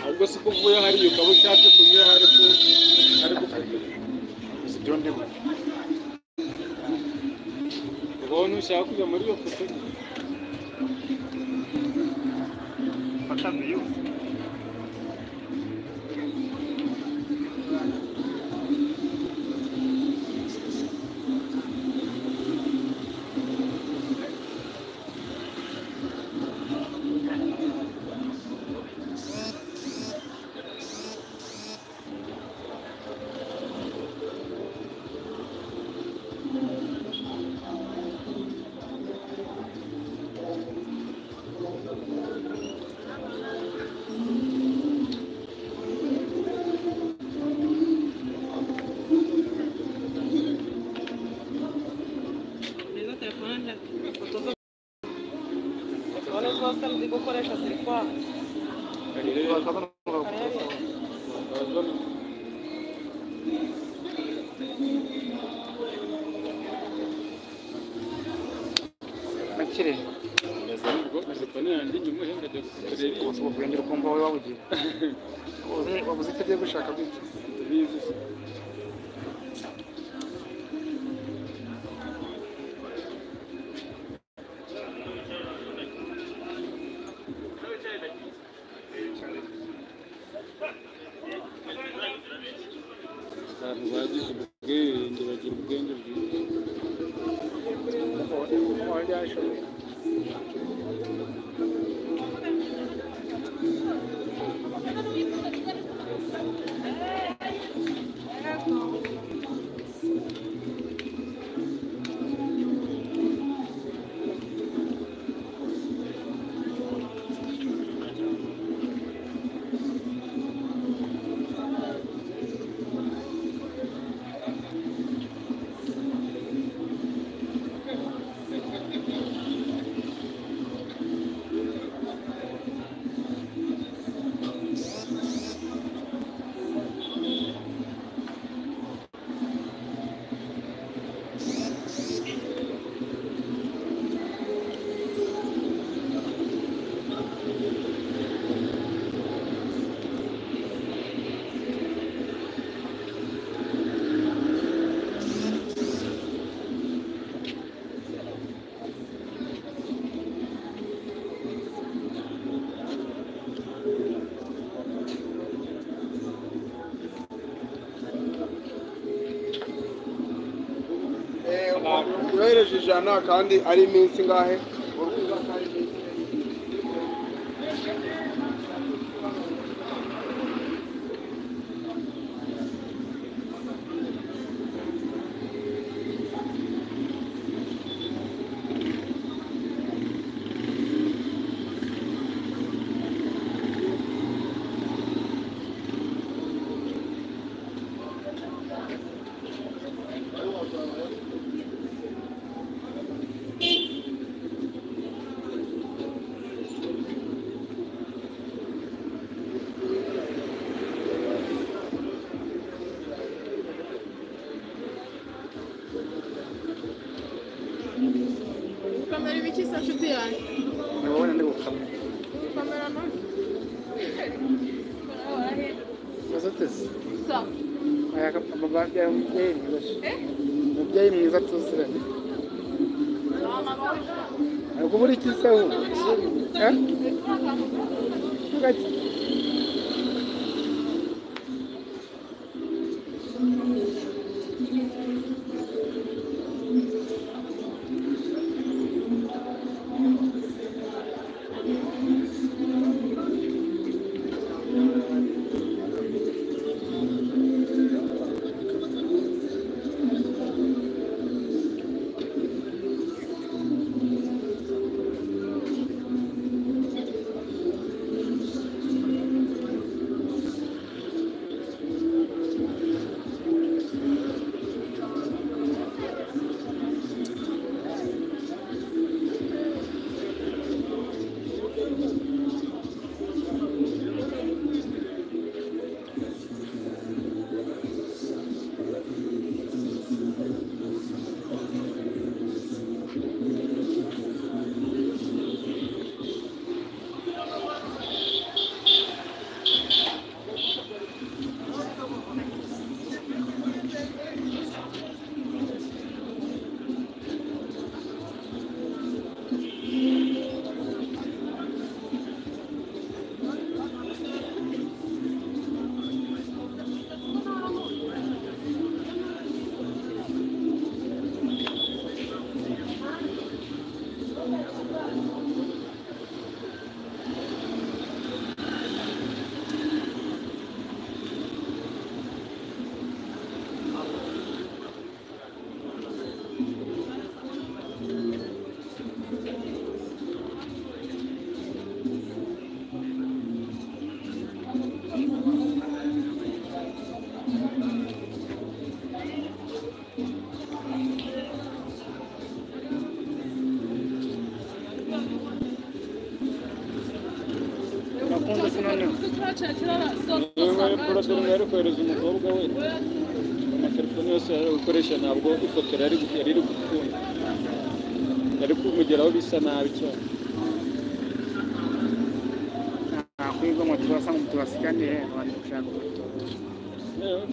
ahubwo si ko uvuye hariya ukaba ushatse kunyura hari ko hari gufatira It's John Debo. ubwo ntushaka kujya muri iyo foto What happened to you? Izo telefone nta ifoto zo telefone zose ndi gukoresha ziri kwaka karere Bakire, telefone yanjye inyuma ihenda ajya kureba iyi ubu guhindura ukumva wowe wawugira. Wabuze- Wabuze icyo agiye gushaka gutya. ndabizi se. abantu bagize ubwenge bagira ubwenge bwiza Uwari yashoboye. yohereje ijana kandi ari iminsi ngahe kamera iba ikisa nshuti yanjye Ni wowe na ndi gukamera. kamera none Umaze uteze? sa Aya ka- amabandi yawe umubyeyi mwiza. Umubyeyi mwiza tuziranye. Ntabwo ubura iki se ubu? Eh? Vuga iki? akunda kunanirwa yewe porodumu yari kohereza umukobwa we amatelefone yose yari ari gukoresha ntabwo ifoto yari yari iri gukunda yari kumugeraho bisa nabi cyane nakwigomwa tubasa ngo tubasigane abantu gushaka ubutunzi yewe